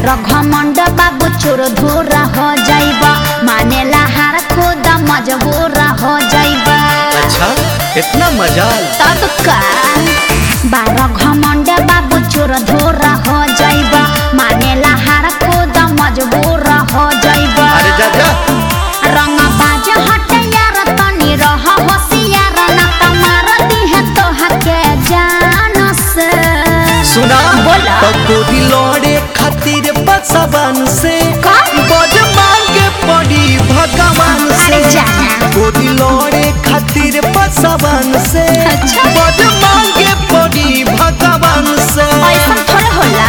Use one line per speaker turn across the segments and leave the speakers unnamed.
बार घमंड बाबू चोर धोरा हो जाइबा मानेला हार खुद मजबूर हो जाइबा
अच्छा इतना मजाल
तब का बार घमंड बाबू चोर धोरा हो जाइबा मानेला हार खुद मजबूर हो जाइबा
अरे जा जा
रंग बाज हट यार तनी रह होशियार न तमार दिह तोहा के जान से
सुना
बोला।
तो गोदी लौड़े खातिर बसवन से
का?
बज मांगे पड़ी भगवान से
अरे जाना।
गोदी लौड़े खातिर बसवन से
अच्छा।
बज मांगे पड़ी भगवान से
ऐसा थोड़ा होला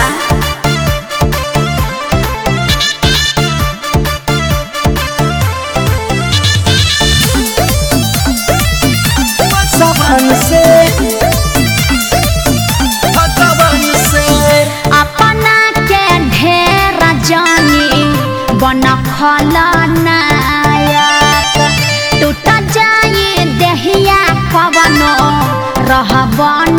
बसवन से भगवान से
अपना के ढेर जानी बन खलनायक टूट जाई देहिया कवनो रह बन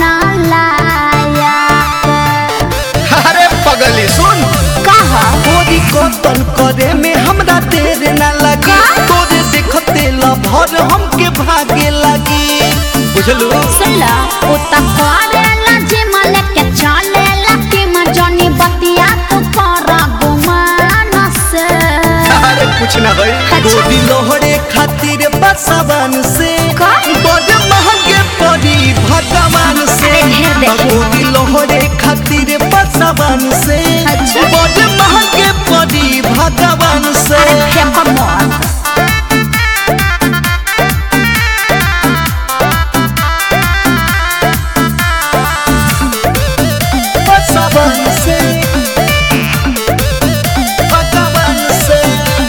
लायक
अरे पगली सुन
कह
गोरी कतल करे में हमरा देर ना लगी
का?
तोरे देखते लभर हमके भागे लगी बुझलू
सुनला उ त करेला जिमल के चलेला कि मजनी बतिया तू कर गुमान से
अरे कुछ ना भाई
अच्छा।
गोदी लोहरे खातिर बसवन से
का?
बड़ महंगे पड़ी भगवान से
अरे ढेर देखी।
गोदी लोहरे खातिर बसवन से
अच्छा।
बड़ महंगे पड़ी भगवान से
अरे फेंको मत
बसवन से भगवान से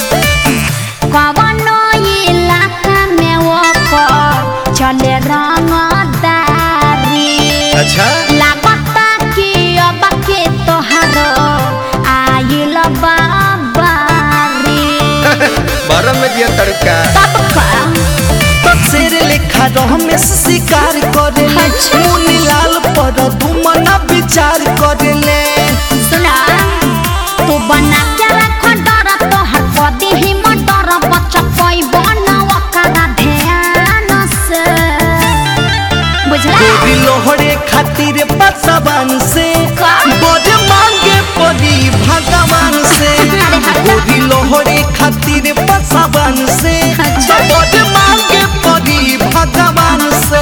कवनो इलाका में ओकर चले रंगदारी
अच्छा
लागता कि अब के तोहारो आइल बाबारी
बरम में दिया तड़का
तब का
तो शेर लेखा रमेश शिकार करे
अच्छा।
मुनी लाल पर दुमना विचार करे ले
सुना तू बना के रख डर तोहर पदी ही मटर बच्चा कोई बनावा करा ध्यान से बुझला
गोरी लोहरे खातिर बसवन से
का?
बड़े मांगे पड़ी भगवान से
अरे हटा।
गोरी लोहरे खातिर बसवन से
अच्छा।
बड़े मांगे पड़ी भगवान से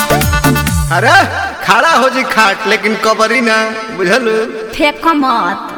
अरे खड़ा हो जी खाट लेकिन कबरी ना बुझलू
फेंक मत